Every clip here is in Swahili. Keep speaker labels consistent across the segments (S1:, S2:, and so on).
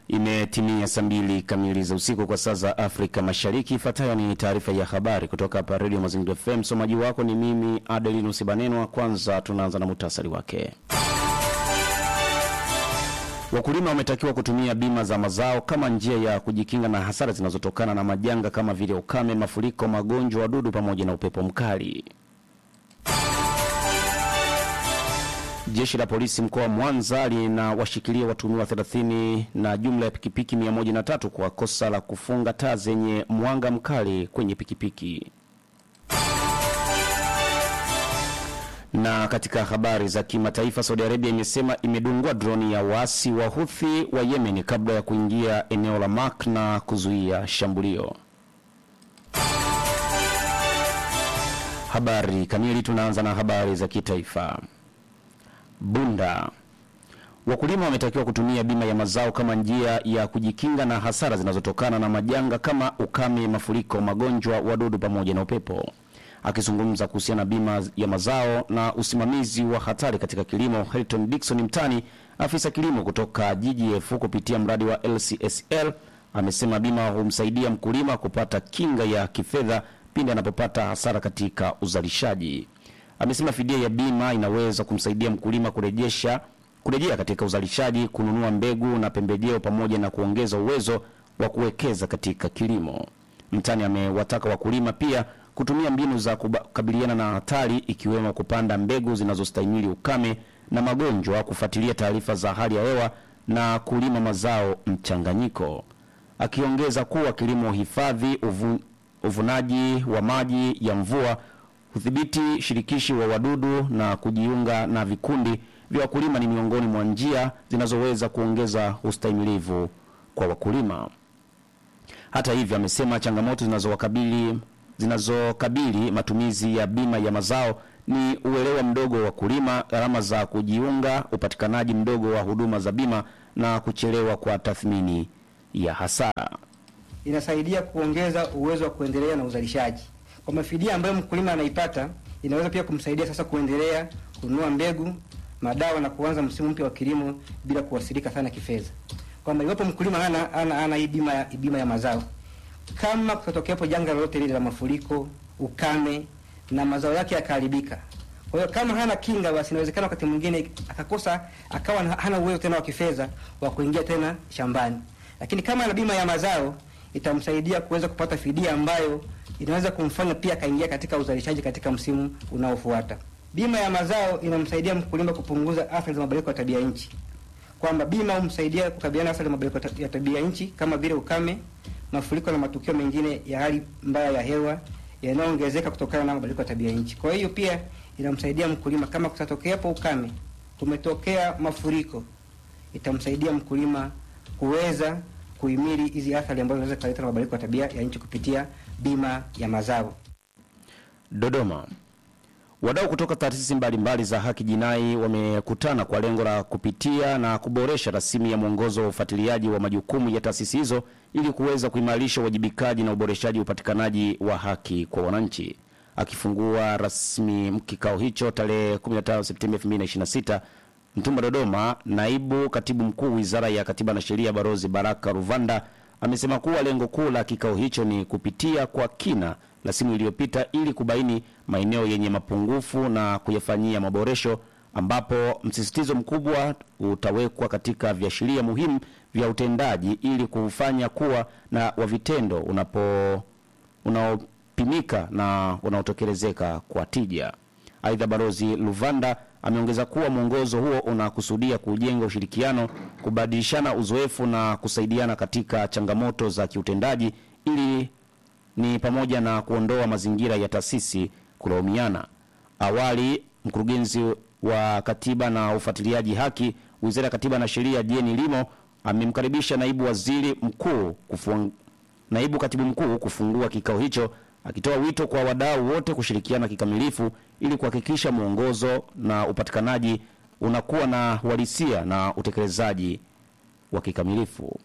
S1: Imetimia saa mbili kamili za usiku kwa saa za Afrika Mashariki. Ifuatayo ni taarifa ya habari kutoka hapa Radio Mazingira FM. Msomaji wako ni mimi Adelinus Banenwa. Kwanza tunaanza na muhtasari wake. Wakulima wametakiwa kutumia bima za mazao kama njia ya kujikinga na hasara zinazotokana na majanga kama vile ukame, mafuriko, magonjwa, wadudu pamoja na upepo mkali. Jeshi la polisi mkoa wa Mwanza linawashikilia watuhumiwa 30 na jumla ya pikipiki 103 kwa kosa la kufunga taa zenye mwanga mkali kwenye pikipiki. Na katika habari za kimataifa, Saudi Arabia imesema imedungua droni ya waasi wa Houthi wa Yemen kabla ya kuingia eneo la Mak na kuzuia shambulio. Habari kamili, tunaanza na habari za kitaifa. Bunda. Wakulima wametakiwa kutumia bima ya mazao kama njia ya kujikinga na hasara zinazotokana na majanga kama ukame, mafuriko, magonjwa, wadudu pamoja na upepo. Akizungumza kuhusiana na bima ya mazao na usimamizi wa hatari katika kilimo, Hilton Dickson Mtani, afisa kilimo kutoka GGF kupitia mradi wa LCSL, amesema bima humsaidia mkulima kupata kinga ya kifedha pindi anapopata hasara katika uzalishaji. Amesema fidia ya bima inaweza kumsaidia mkulima kurejesha kurejea katika uzalishaji, kununua mbegu na pembejeo pamoja na kuongeza uwezo wa kuwekeza katika kilimo. Mtani amewataka wakulima pia kutumia mbinu za kukabiliana na hatari ikiwemo kupanda mbegu zinazostahimili ukame na magonjwa, kufuatilia taarifa za hali ya hewa na kulima mazao mchanganyiko. Akiongeza kuwa kilimo hifadhi, uvu, uvunaji wa maji ya mvua udhibiti shirikishi wa wadudu na kujiunga na vikundi vya wakulima ni miongoni mwa njia zinazoweza kuongeza ustahimilivu kwa wakulima. Hata hivyo, amesema changamoto zinazowakabili zinazokabili matumizi ya bima ya mazao ni uelewa mdogo wa wakulima, gharama za kujiunga, upatikanaji mdogo wa huduma za bima na kuchelewa kwa tathmini ya hasara.
S2: Inasaidia kuongeza uwezo wa kuendelea na uzalishaji kwamba fidia ambayo mkulima anaipata inaweza pia kumsaidia sasa kuendelea kununua mbegu, madawa na kuanza msimu mpya wa kilimo bila kuwasilika sana kifedha. Kwamba iwapo mkulima hana ana, ana hii bima ya bima ya mazao, kama kutokeapo janga lolote lile la mafuriko, ukame na mazao yake yakaharibika, kwa hiyo kama hana kinga, basi inawezekana wakati mwingine akakosa akawa hana uwezo tena wa kifedha wa kuingia tena shambani, lakini kama ana bima ya mazao itamsaidia kuweza kupata fidia ambayo inaweza kumfanya pia akaingia katika uzalishaji katika msimu unaofuata. Bima ya mazao inamsaidia mkulima kupunguza athari za mabadiliko ya tabia nchi, kwamba bima humsaidia kukabiliana na athari za mabadiliko ya tabia nchi kama vile ukame, mafuriko na matukio mengine ya hali mbaya ya hewa yanayoongezeka kutokana na mabadiliko ya tabia nchi. Kwa hiyo pia inamsaidia mkulima, kama kutatokeapo ukame, kumetokea mafuriko, itamsaidia mkulima kuweza kuhimili hizi athari ambazo zinaweza kuleta mabadiliko ya tabia ya nchi kupitia bima ya mazao.
S1: Dodoma. Wadau kutoka taasisi mbalimbali za haki jinai wamekutana kwa lengo la kupitia na kuboresha rasimu ya mwongozo wa ufuatiliaji wa majukumu ya taasisi hizo ili kuweza kuimarisha uwajibikaji na uboreshaji wa upatikanaji wa haki kwa wananchi. Akifungua rasmi kikao hicho tarehe 15 Septemba 2026 Mtumba Dodoma, naibu katibu mkuu wizara ya katiba na sheria Barozi Baraka Ruvanda amesema kuwa lengo kuu la kikao hicho ni kupitia kwa kina rasimu iliyopita ili kubaini maeneo yenye mapungufu na kuyafanyia maboresho, ambapo msisitizo mkubwa utawekwa katika viashiria muhimu vya utendaji ili kufanya kuwa na wa vitendo unapo unaopimika na unaotekelezeka kwa tija. Aidha, Barozi Luvanda ameongeza kuwa mwongozo huo unakusudia kujenga ushirikiano, kubadilishana uzoefu na kusaidiana katika changamoto za kiutendaji ili ni pamoja na kuondoa mazingira ya taasisi kulaumiana. Awali, mkurugenzi wa katiba na ufuatiliaji haki Wizara ya Katiba na Sheria Jeni Limo amemkaribisha naibu waziri mkuu kufung... naibu katibu mkuu kufungua kikao hicho akitoa wito kwa wadau wote kushirikiana kikamilifu ili kuhakikisha mwongozo na upatikanaji unakuwa na uhalisia na utekelezaji wa kikamilifu.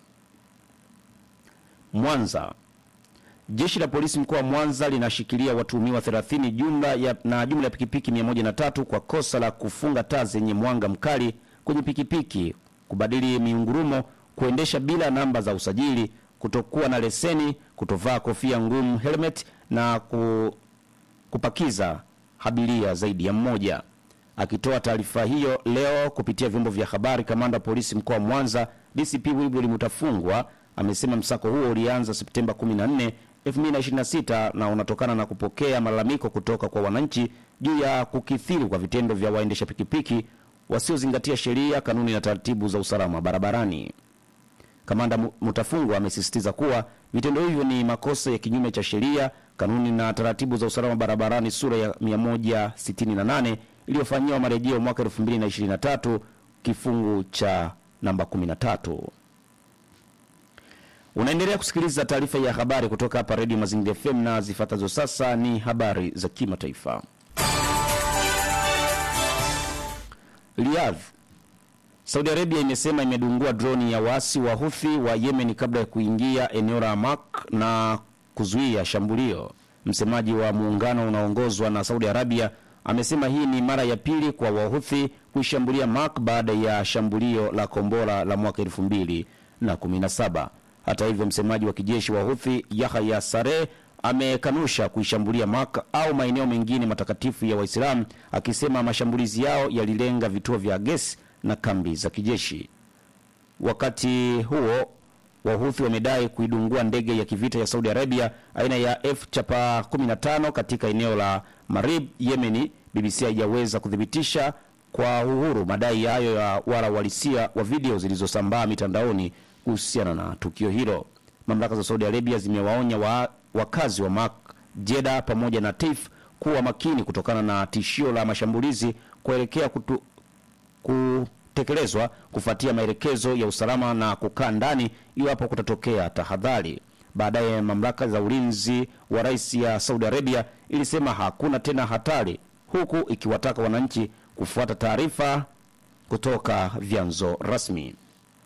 S1: Mwanza. Jeshi la polisi mkoa wa Mwanza linashikilia watuhumiwa 30 jumla ya, na jumla ya pikipiki 103 kwa kosa la kufunga taa zenye mwanga mkali kwenye pikipiki, kubadili miungurumo, kuendesha bila namba za usajili, kutokuwa na leseni, kutovaa kofia ngumu helmet na ku, kupakiza abiria zaidi ya mmoja. Akitoa taarifa hiyo leo kupitia vyombo vya habari, kamanda wa polisi mkoa wa Mwanza DCP Wilbrod Mutafungwa amesema msako huo ulianza Septemba 14, 2026 na unatokana na kupokea malalamiko kutoka kwa wananchi juu ya kukithiri kwa vitendo vya waendesha pikipiki wasiozingatia sheria, kanuni na taratibu za usalama barabarani. Kamanda Mu- Mutafungwa amesisitiza kuwa vitendo hivyo ni makosa ya kinyume cha sheria, kanuni na taratibu za usalama barabarani sura ya 168 iliyofanyiwa marejeo mwaka 2023 kifungu cha namba 13. Unaendelea kusikiliza taarifa ya habari kutoka hapa Radio Mazingira FM na zifuatazo sasa ni habari za kimataifa. Riyadh Saudi Arabia imesema imedungua droni ya waasi wa Houthi wa Yemen kabla ya kuingia eneo la Mak na kuzuia shambulio. Msemaji wa muungano unaoongozwa na Saudi Arabia amesema hii ni mara ya pili kwa Wahuthi kuishambulia Mak baada ya shambulio la kombora la mwaka 2017. Hata hivyo, msemaji wa kijeshi wa Houthi Yahya Sareh amekanusha kuishambulia Mak au maeneo mengine matakatifu ya Waislamu, akisema mashambulizi yao yalilenga vituo vya gesi na kambi za kijeshi. Wakati huo Wahuthi wamedai kuidungua ndege ya kivita ya Saudi Arabia aina ya F chapa 15 katika eneo la Marib, Yemeni. BBC haijaweza kuthibitisha kwa uhuru madai hayo ya wala uhalisia wa video zilizosambaa mitandaoni kuhusiana na tukio hilo. Mamlaka za Saudi Arabia zimewaonya wa, wakazi wa Mak, Jeddah pamoja na Taif kuwa makini kutokana na tishio la mashambulizi kuelekea kutu, kutekelezwa kufuatia maelekezo ya usalama na kukaa ndani iwapo kutatokea tahadhari. Baadaye mamlaka za ulinzi wa rais ya Saudi Arabia ilisema hakuna tena hatari, huku ikiwataka wananchi kufuata taarifa kutoka vyanzo rasmi.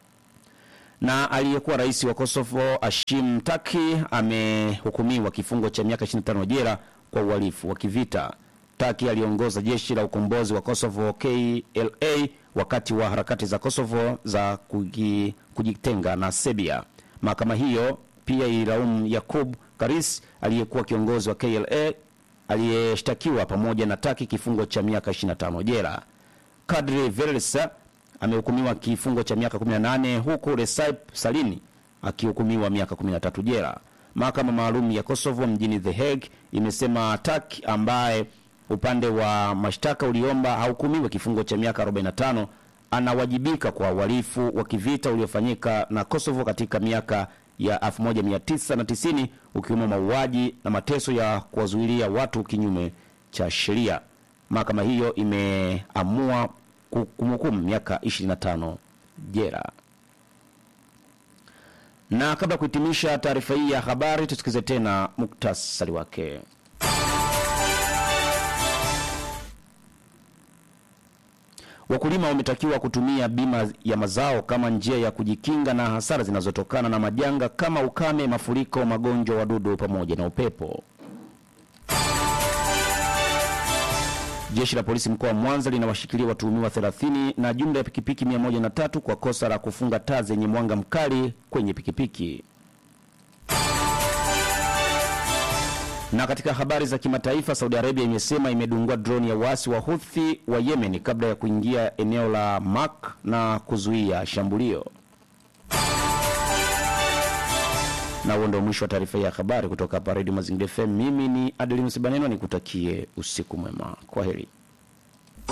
S1: Na aliyekuwa rais wa Kosovo Hashim Taki amehukumiwa kifungo cha miaka 25 jela kwa uhalifu wa kivita. Taki aliongoza jeshi la ukombozi wa Kosovo KLA wakati wa harakati za Kosovo za kugi, kujitenga na Serbia. Mahakama hiyo pia ililaumu Yakub Karis aliyekuwa kiongozi wa KLA aliyeshtakiwa pamoja na Taki kifungo cha miaka 25 jela. Kadri Velsa amehukumiwa kifungo cha miaka 18 huku Recep Salini akihukumiwa miaka 13 jela. Mahakama maalum ya Kosovo mjini The Hague imesema Taki ambaye upande wa mashtaka uliomba ahukumiwe kifungo cha miaka 45 anawajibika kwa uhalifu wa kivita uliofanyika na Kosovo katika miaka ya 1990 ukiwemo mauaji na mateso ya kuwazuilia watu kinyume cha sheria. Mahakama hiyo imeamua kumhukumu miaka 25 jela. Na kabla ya kuhitimisha taarifa hii ya habari, tusikize tena muktasari wake. Wakulima wametakiwa kutumia bima ya mazao kama njia ya kujikinga na hasara zinazotokana na majanga kama ukame, mafuriko, magonjwa, wadudu pamoja na upepo. Jeshi la polisi mkoa wa Mwanza linawashikilia watuhumiwa 30 na jumla ya pikipiki 103 kwa kosa la kufunga taa zenye mwanga mkali kwenye pikipiki. Na katika habari za kimataifa, Saudi Arabia imesema imedungua droni ya wasi wa Houthi wa Yemen kabla ya kuingia eneo la Mak na kuzuia shambulio. Na huo ndio mwisho wa taarifa ya habari kutoka hapa Radio Mazingira FM. Mimi ni Adelinus Baneno, nikutakie usiku mwema. Kwa heri.